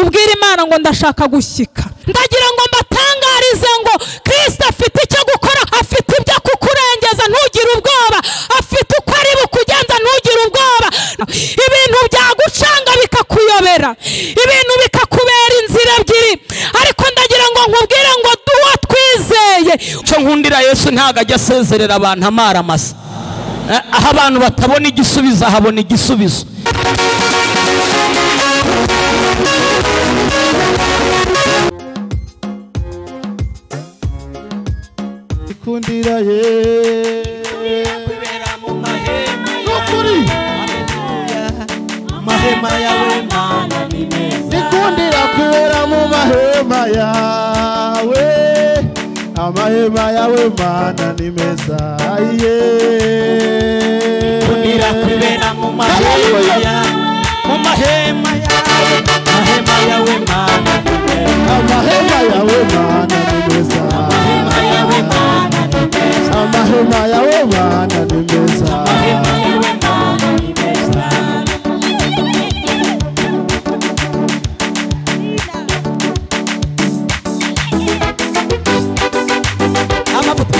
ubwira imana ngo ndashaka gushyika ndagira ngo mbatangarize ngo kirisita afite icyo gukora afite ibyo kukurengeza ntugire ubwoba afite uko ari bukugenza ntugire ubwoba ibintu byagucanga bikakuyobera ibintu bikakubera inzira ebyiri ariko ndagira ngo nkubwire ngo duwo twizeye icyo nkundira yesu ntabwo ajya asezerera abantu amara amasa Eh, aho abantu batabona igisubizo ahabona igisubizo ikundira ye n'ukuri amahema yawe ikundira kubera mu mahema yawe amahema yawe mana ni meza ye ikundira kubera mu mahema yawe mu mahema yawe amahema yawe mana amahema yawe mana ni meza amahema yawe mana ni meza amavuta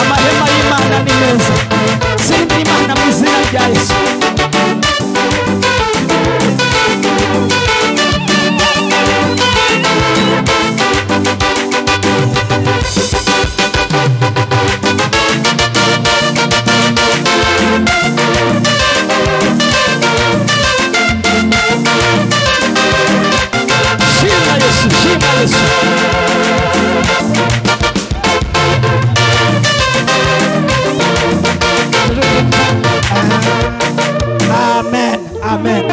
amahema y'imana ni meza sindi imana mu izina rya yesu shima yesu shima yesu amen amen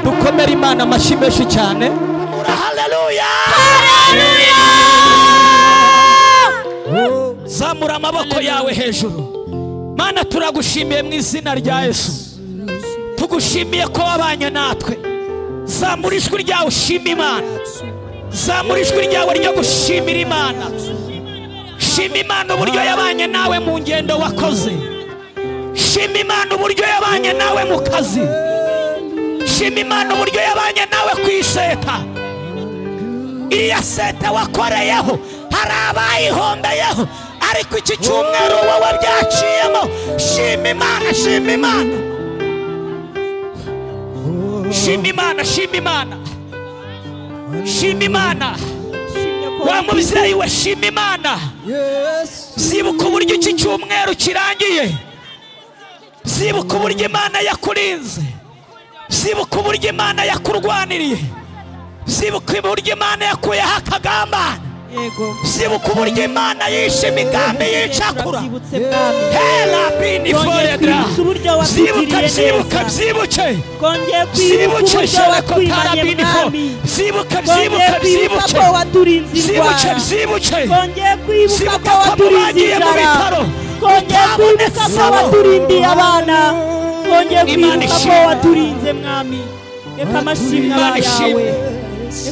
dukomere imana amashyi menshi cyane zamura amaboko yawe hejuru mana turagushimiye mu izina rya yesu tugushimiye ko wabanye natwe zamura ijwi ryawe ushima imana zamura ijwi ryawe ryo gushimira imana shima imana uburyo yabanye nawe mu ngendo wakoze shima imana uburyo yabanye nawe mu kazi shima imana uburyo yabanye nawe ku iseta iriya seta wakoreyeho hari abayihombeyeho ariko iki cyumweru wowe byaciyemo shima imana shima imana shima imana shima imana shima imana wa mubyeyi we shima imana zibuka uburyo iki cyumweru kirangiye zibuka uburyo imana yakurinze zibuka uburyo imana yakurwaniriye zibuka uburyo imana yakuyeho akagambana zibuka uburyo imana yishe imigambi yicakura Wazibutse mwami. herabini Yongeye foredara kwibutsa uburyo zibuka watugiriye byibuka neza. byibuke kongeye kwibuka zibuke uburyo shewe ko wakwimanye karabini ko mwami zibuka kongeye byibuka kwibuka ko byibuke waturinze zibuke indwara byibuke kongeye kwibuka ko zibuka ko waturinze mubagiye mu inzara bitaro kongeye kwibuka ko mutabonetsemo waturindiye abana kongeye Imana kwibuka ko ishimwe. waturinze mwami reka amashimwe Imana aba yawe ishimwe.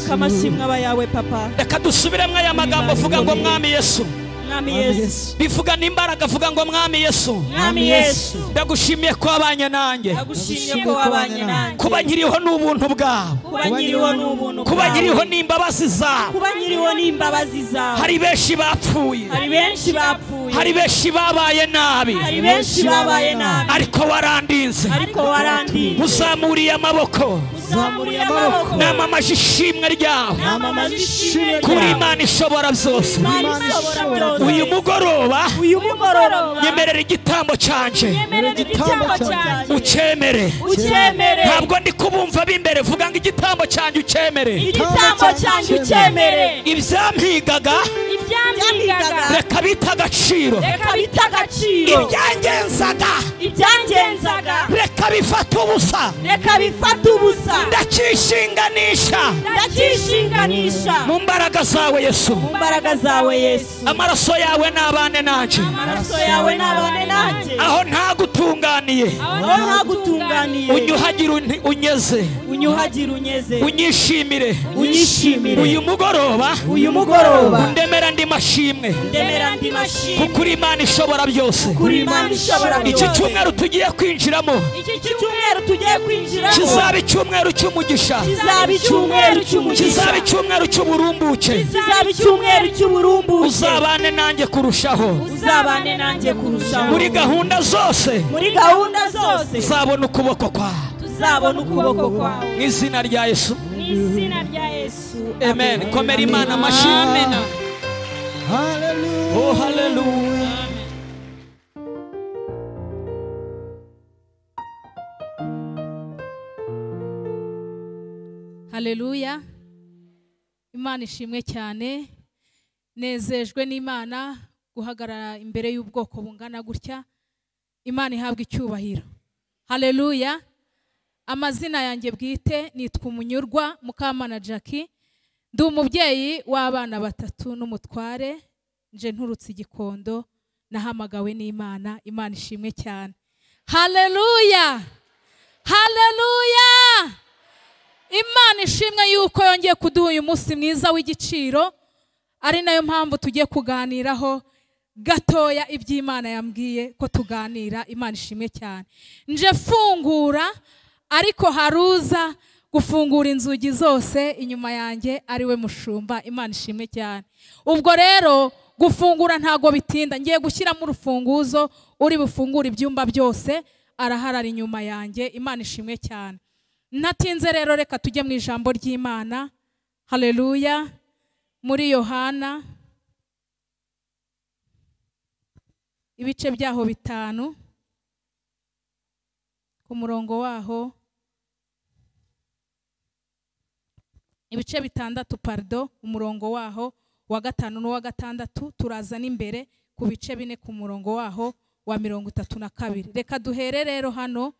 reka amashimwe aba yawe papa reka dusubiremo aya magambo avuga ngo mwami yesu mwami yesu bivuga n'imbaraga avuga ngo mwami yesu mwami yesu ndagushimiye ko wabanye nanjye ndagushimye ko wabanye nanjye kuba nkiriho n'ubuntu bwawe kuba nyiriho n'ubuntu kuba bwawe. nkiriho n'imbabazi zawe kuba nyiriho n'imbabazi zawe hari benshi bapfuye hari benshi bapfuye hari benshi babaye nabi hari benshi babaye nabi ariko warandinze ariko warandinze uzamuriye amaboko uzamuriye amaboko namamaje ishimwe ryawe namamaje ishimwe kuri ryawe imana ishobora byose Imana ishobora uyu byose mugoroba uyu mugoroba nyemerera igitambo cyanjye nyemerera igitambo cyanjye ukemere ucyemere ntabwo ndi kubumva b'imbere vuga ngo igitambo cyanjye ukemere igitambo cyanjye ucyemere ibyampigaga ibyambigaga reka bita agaciro reka bita agaciro ibyangenzaga ibyangenzaga reka bifata ubusa reka bifata ubusa ndacyishinganisha ndacyishinganisha mu mbaraga zawe yesu mu mbaraga zawe yesu amaraso yawe n'abane nanjye amaraso yawe n'abane nanjye aho nta guta wagutunganiye wowe ntagutunganiye unyuhagire unti- unyeze unyuhagire unyeze unyishimire unyishimire uyu mugoroba uyu mugoroba ndemera ndi mashimwe ndemera ndi mashimwe kuko uri imana ishobora byose kuri imana ishobora iki byose. cyumweru tugiye kwinjiramo iki cyumweru tugiye kwinjiramo kizaba icyumweru cy'umugisha kizaba icyumweru cy'umugisha kizaba icyumweru cy'uburumbuke kizaba icyumweru cy'uburumbuke uzabane nanjye kurushaho uzabane nanjye kurushaho muri gahunda zose muri gahunda zose uzabona ukuboko kwawe tuzabona ukuboko kwawe mu izina rya yesu mu izina rya yesu amen komera imana amashimwe Hallelujah. oh haleluya Haleluya. Imana ishimwe cyane. Nezejwe n'Imana guhagarara imbere y'ubwoko bungana gutya. Imana ihabwa icyubahiro. Haleluya. Amazina yanjye bwite nitwa Umunyurwa Mukamana Jackie. Ndi umubyeyi w'abana batatu n'umutware. Nje nturutse igikondo nahamagawe n'Imana. Imana ishimwe cyane. Haleluya. Haleluya. imana ishimwe yuko yongeye kuduha uyu munsi mwiza w'igiciro ari nayo mpamvu tugiye kuganiraho gatoya iby'imana yambwiye ko tuganira imana ishimwe cyane nje fungura ariko hari uza gufungura inzugi zose inyuma yanjye ari we mushumba imana ishimwe cyane ubwo rero gufungura ntago bitinda ngiye gushyiramo urufunguzo uri bufungure ibyumba byose araharara inyuma yanjye imana ishimwe cyane natinze rero reka tujye mu ijambo ry'imana haleluya muri yohana ibice byaho bitanu ku murongo waho ibice bitandatu parido umurongo waho wa gatanu n'uwa gatandatu turaza n'imbere ku bice bine ku murongo waho wa mirongo itatu na kabiri reka duhere rero hano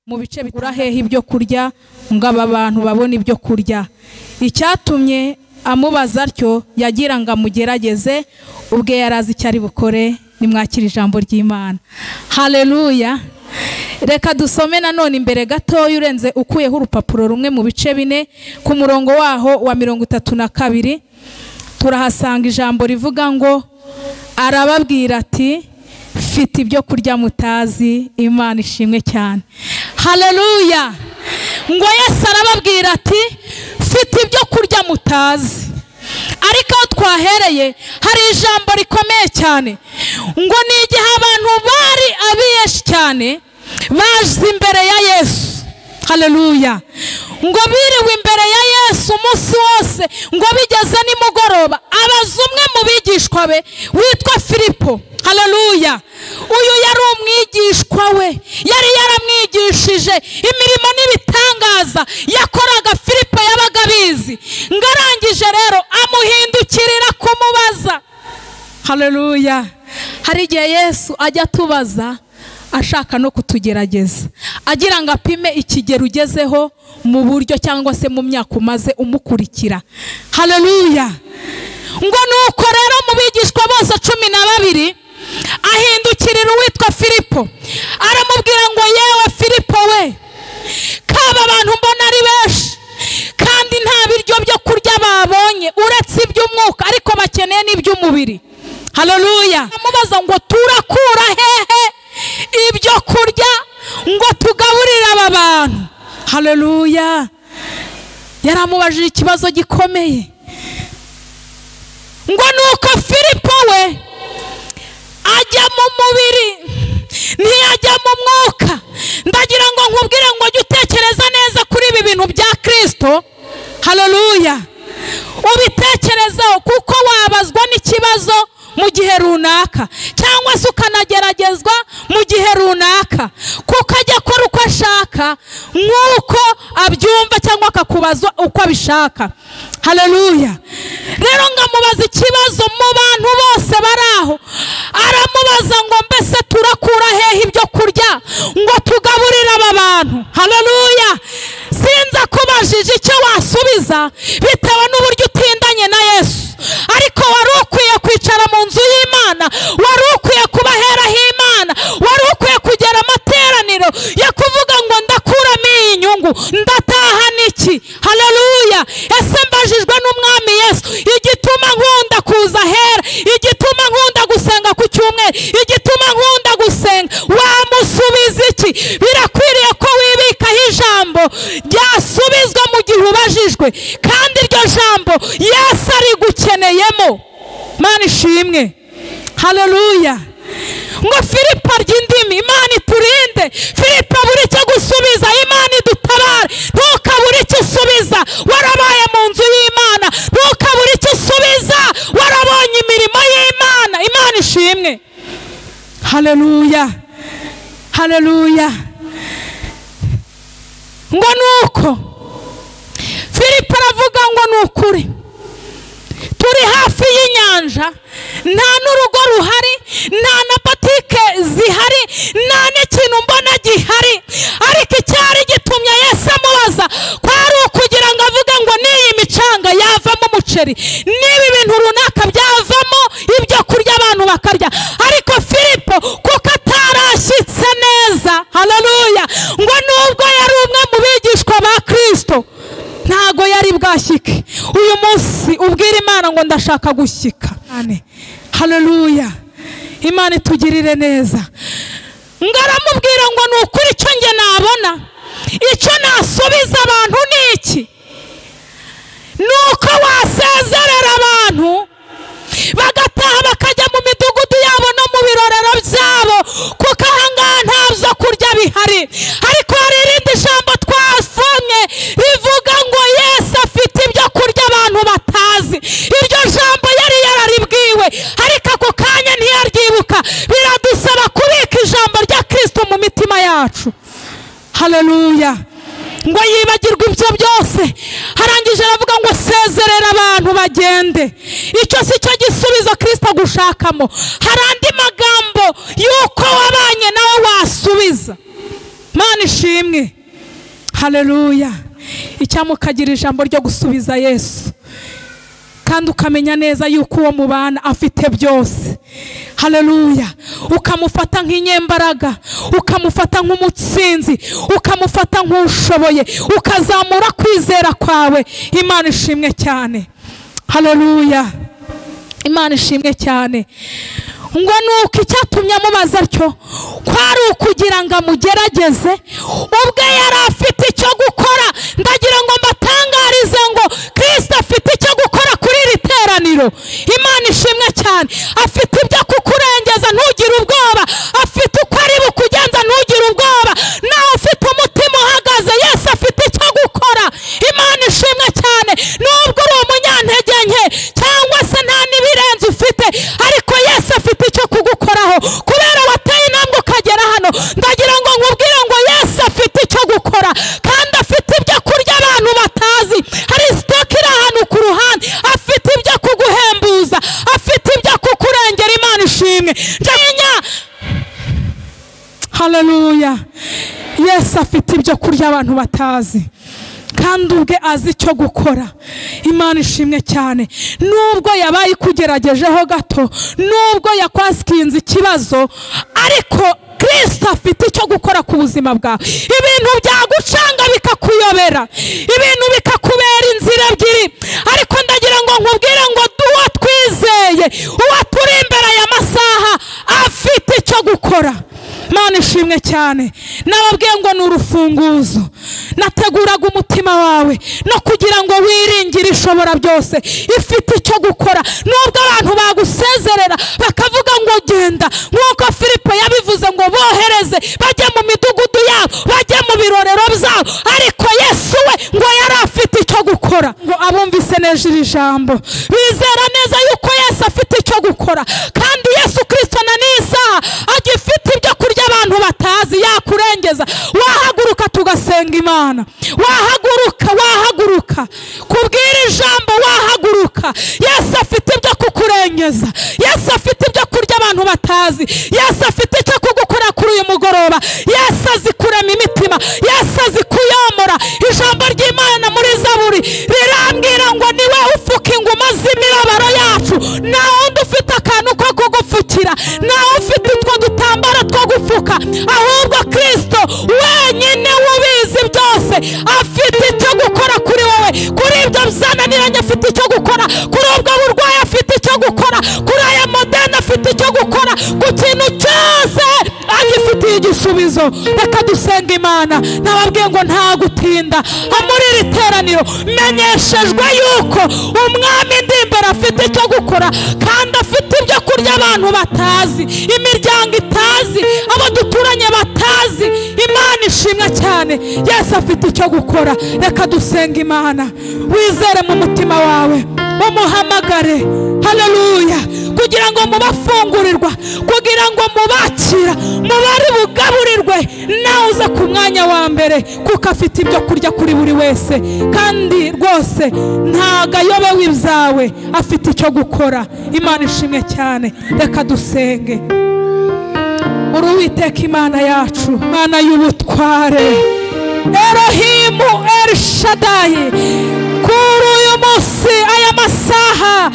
mu bice bitandatu uraheha ibyo kurya ngo aba bantu babone ibyo kurya icyatumye amubaza atyo yagira ngo amugerageze ubwe yari azi icyo ari bukore nimwakira ijambo ry'imana haleluya reka dusome nanone imbere gatoya urenze ukuyeho urupapuro rumwe mu bice bine ku murongo waho wa mirongo itatu na kabiri turahasanga ijambo rivuga ngo arababwira ati mfite ibyo kurya mutazi imana ishimwe cyane haleluya ngo yesu arababwira ati mfite ibyo kurya mutazi ariko aho twahereye hari ijambo rikomeye cyane ngo ni igihe abantu bari abiyeshi cyane baje imbere ya yesu haleluya ngo biriwe imbere ya yesu umunsi wose ngo bigeze nimugoroba abaza umwe mu bigishwa be witwa filipo haleluya uyu yari umwigishwa we yari yaramwigishije imirimo n'ibitangaza yakoraga filipo yabaga abizi ngo arangije rero amuhindukirira kumubaza haleluya hari igihe yesu ajya atubaza ashaka no kutugerageza agira ngo apime ikigero ugezeho mu buryo cyangwa se mu myaka umaze umukurikira haleluya ngo nuko rero mu bigishwa bose cumi na babiri ahindukirira uwitwa filipo aramubwira ngo yewe filipo we kaba abantu mbona ari benshi kandi nta biryo byo kurya babonye uretse iby'umwuka ariko bakeneye n'iby'umubiri haleluya amubaza ngo turakura hehe ibyo kurya ngo tugaburire aba bantu haleluya yaramubajije ikibazo gikomeye ngo nuko filipo we ajya mu mubiri ntiyajya mu mwuka ndagira ngo nkubwire ngo jya utekereza neza kuri ibi bintu bya kirisito haleluya ubitekerezeho kuko wabazwa n'ikibazo mu gihe runaka cyangwa se ukanageragezwa mu gihe runaka kuko ajya akora uko ashaka nk'uko abyumva cyangwa akakubaza uko abishaka haleluya rero ngamubaza ikibazo mu bantu bose bari aho aramubaza ngo mbese turakura hehe ibyo kurya ngo tugaburire aba bantu haleluya sinzi akubajije icyo wasubiza bitewe n'uburyo utindanye na yesu ariko wari ukwiye kwicara mu nzu y'imana wari ukwiye kuba heraho imana wari ukwiye kugera amata ishimwe hareruya ngo filipa ry'indimi imana iturinde filipa buri icyo gusubiza imana idutabare ntukabure icyo usubiza warabaye mu nzu y'imana ntukabure icyo usubiza warabonye imirimo y'imana imana ishimwe hareruya hareruya ngo ni uko filipo aravuga ngo ni ukuri turi hafi y'inyanja nta n'urugo ruhari nta na botike zihari nta n'ikintu mbona gihari ariko icyari gitumye Yesu amubaza kwari ukugira ngo avuge ngo n'iyi micanga yavamo umuceri n'ibi bintu runaka byavamo ibyo kurya abantu bakarya ariko filipo kuko atarashyitse neza hararuya ngo nubwo yari umwe mu bigishwa ba kirisito ntago yari bwashyike uyu munsi ubwira imana ngo ndashaka gushyika hareruya imana itugirire neza ngo aramubwira ngo ni ukuri icyo njye nabona icyo nasubiza abantu ni iki ni uko wasezerera abantu bagataha bakajya mu midugudu yabo no mu birorero byabo kuko ahangaha nta byo kurya bihari ariko hari irindi jambo twasomye rivuga ngo yesu afite ibyo kurya abantu batazi iryo jambo yari yararibwiwe ariko ako kanya ntiyaryibuka biradusaba kubika ijambo rya kirisito mu mitima yacu hareruya ngo yibagirwe ibyo byose arangije aravuga ngo sezerera abantu bagende icyo si cyo gisubizo kirisita gushakamo hari andi magambo y'uko wabanye nawe wasubiza mana ishimwe hareruya icyamukagira ijambo ryo gusubiza yesu kandi ukamenya neza yuko uwo mubana afite byose hareruya ukamufata nk'inyembaraga ukamufata nk'umutsinzi ukamufata nk'ushoboye ukazamura kwizera kwawe imana ishimwe cyane hareruya imana ishimwe cyane ngo ni uko icyatumye amubaza atyo kwari ukugira ngo amugerageze ubwe yari afite icyo gukora ndagira ngo mbatangarize ngo kirisita afite icyo gukora kuri iri teraniro imana ishimwe cyane afite ibyo kukurengeza ntugire ubwoba afite uko ari bukugenza ntugire ubwoba nawe ufite umutima uhagaze yesi afite icyo gukora imana ishimwe cyane nubwo uri umunyantege nke cyangwa se nta n'ibirenze ufite ariko yesi afite icyo kugukoraho kubera wateye intambwe ukagera hano ndagira ngo nkubwire ngo yesi afite icyo gukora kandi afite ibyo kurya abantu batazi hari sitoke iri ahantu ku ruhande afite ibyo kuguhembuza afite ibyo kukurengera imana ishimwe ndamenya hareruya yesi afite ibyo kurya abantu batazi kandi ubwe azi icyo gukora imana ishimwe cyane nubwo yabaye ikugeragejeho gato nubwo yakwasikinze ikibazo ariko kirisita afite icyo gukora ku buzima bwawe ibintu byagucanga bikakuyobera ibintu bikakubera inzira ebyiri ariko ndagira ngo nkubwire ngo du- uwo twizeye uwo turi imbere y'amasaha afite icyo gukora mana ishimwe cyane nababwiye ngo ni urufunguzo nateguraga umutima wawe no kugira ngo wiringire ishobora byose ifite icyo gukora nubwo abantu bagusezerera bakavuga ngo genda nk'uko filipo yabivuze ngo bohereze bajye mu midugudu yabo bajye mu birorero byabo ariko yesu we ngo yari afite icyo gukora ngo abumvise neza iri jambo bizera neza yuko yesu afite icyo gukora kandi yesu kirisito na n'iyi saha agifite ibyo kurya abantu batazi yakurengeza wahaguruka tugasenga imana wahaguruka wahaguruka kubwira ijambo wahaguruka yesu afite ibyo kukurengeza yesu afite ibyo kurya abantu batazi yesu afite icyo kugukora kuri uyu mugoroba yesu azi kurema imitima yesu azi kuyomora ijambo ry'imana muri zaburi rirambwira ngo niwe ufuka inguma z'imibabaro yacu nta wundi ufite akantu ko kugupfukira nta ufite utwo dutambaro two gufuka ahubwo kirisito wenyine w'ubizi byose afite icyo gukora kuri wowe kuri ibyo byananiranye afite icyo gukora kuri ubwo burwayi afite icyo gukora kuri aya modeni afite icyo gukora ku kintu cyose agifitiye igisubizo reka dusenga imana nababwiye ngo nta gutinda aho muri iri teraniro menyeshejwe yuko umwami ndimba gukora afite icyo gukora kandi afite ibyo kurya abantu batazi imiryango itazi abo duturanye batazi imana ishimwa cyane yesu afite icyo gukora reka dusenga imana wizere mu mutima wawe umuhamagare haleluya kugira ngo mubafungurirwa kugira ngo mubakira mubari bugaburirwe nawe uza ku mwanya wa mbere kuko afite ibyo kurya kuri buri wese kandi rwose ntago ayobewe ibyawe afite icyo gukora imana ishimwe cyane reka dusenge uri uwiteka imana yacu imana y'ubutware erohimu erishadayi kuri uyu munsi aya masaha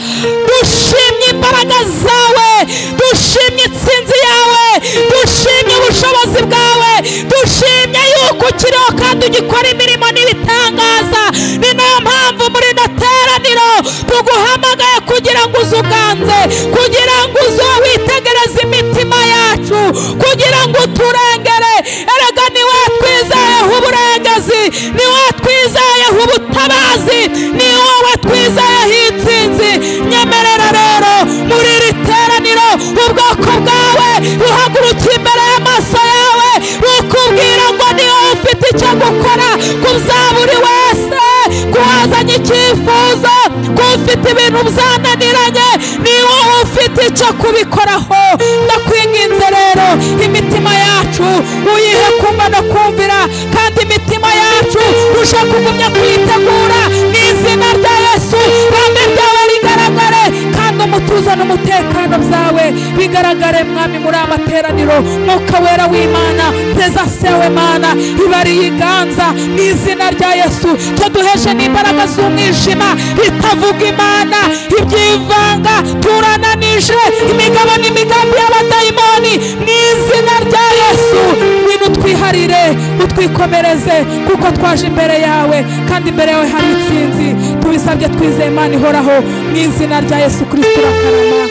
dushimye imbaraga zawe dushimye intsinzi yawe dushimye ubushobozi bwawe dushimye yuko ukiriho kandi ugikora imirimo n'ibitangaza ni nayo mpamvu muri ino teraniro tuguhamagaye kugira ngo uze uganze kugira ngo uze witegereze imitima yacu kugira ngo uturengere erega ni we twizeyeho uburengezi ni we twizeyeho ubutabazi ni wowe twizeyeho intsinzi nyemerera rero muri iri teraniro ubwoko bwawe buhagurukiye imbere y'amaso yawe bukubwira ngo ni wowe ufite icyo gukora kuza buri wese kuhazanye icyifuzo kufite ibintu byananiranye ni wowe ufite icyo kubikoraho ndakwinginze rero imitima yacu uyihe kumva no kumvira kandi imitima yacu uje kugumya kuyitegura ni izina rya yesu ibambe ryawe rigaragare kandi umutuzo n'umutekano byawe bigaragare mwami muri aya materaniro mwuka wera w'imana prezansi yawe mana ibari yiganza mu izina rya yesu tuduheshe n'imbaraga z'umwijima bitavuga imana ibyivanga turananije imigabo n'imigambi y'abadayimoni mu izina rya yesu ngwino utwiharire utwikomereze kuko twaje imbere yawe kandi imbere yawe hari intsinzi tubisabye twizeye imana ihoraho mu izina rya yesu kirisito urakarama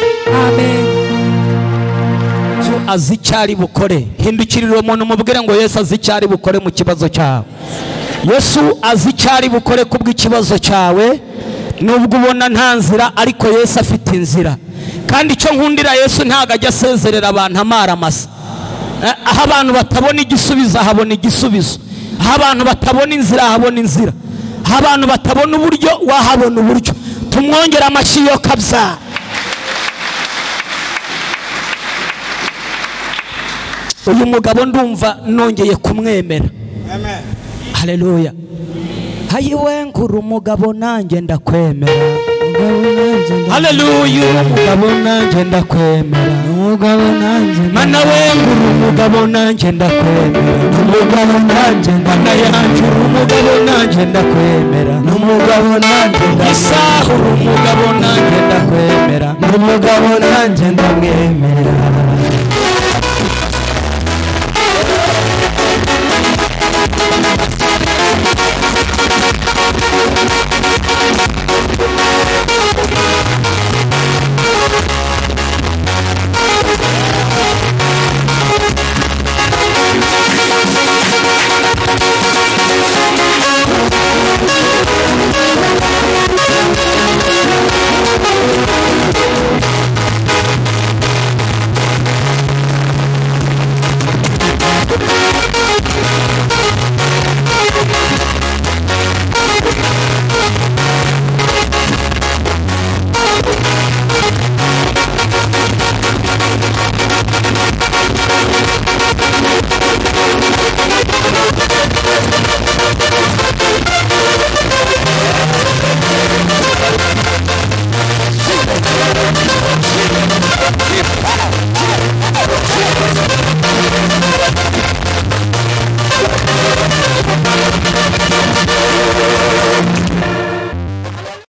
amen azi icyo ari bukore hindukirira umuntu umubwire ngo yesu azi icyo ari bukore mu kibazo cyawe yesu azi icyo ari bukore kubw'ikibazo cyawe nubwo ubona nta nzira ariko yesu afite inzira kandi icyo nkundira yesu ntabwo ajya asezerera abantu amara amasa Eh, aho abantu batabona igisubizo ahabona igisubizo aho abantu batabona inzira ahabona inzira aho abantu batabona uburyo wahabona uburyo tumwongere amashyi yo kabyara uyu mugabo ndumva nongeye kumwemera hareruya hayiwe ngura umugabo nanjye ndakwemera hareruya uri umugabo nanjye ndakwemera umugabo nanjye mana we ngura umugabo nanjye ndakwemera umugabo nanjye mana yanjye uri umugabo nanjye ndakwemera umugabo nanjye isaha uri umugabo nanjye ndakwemera umugabo nanjye ndamwemera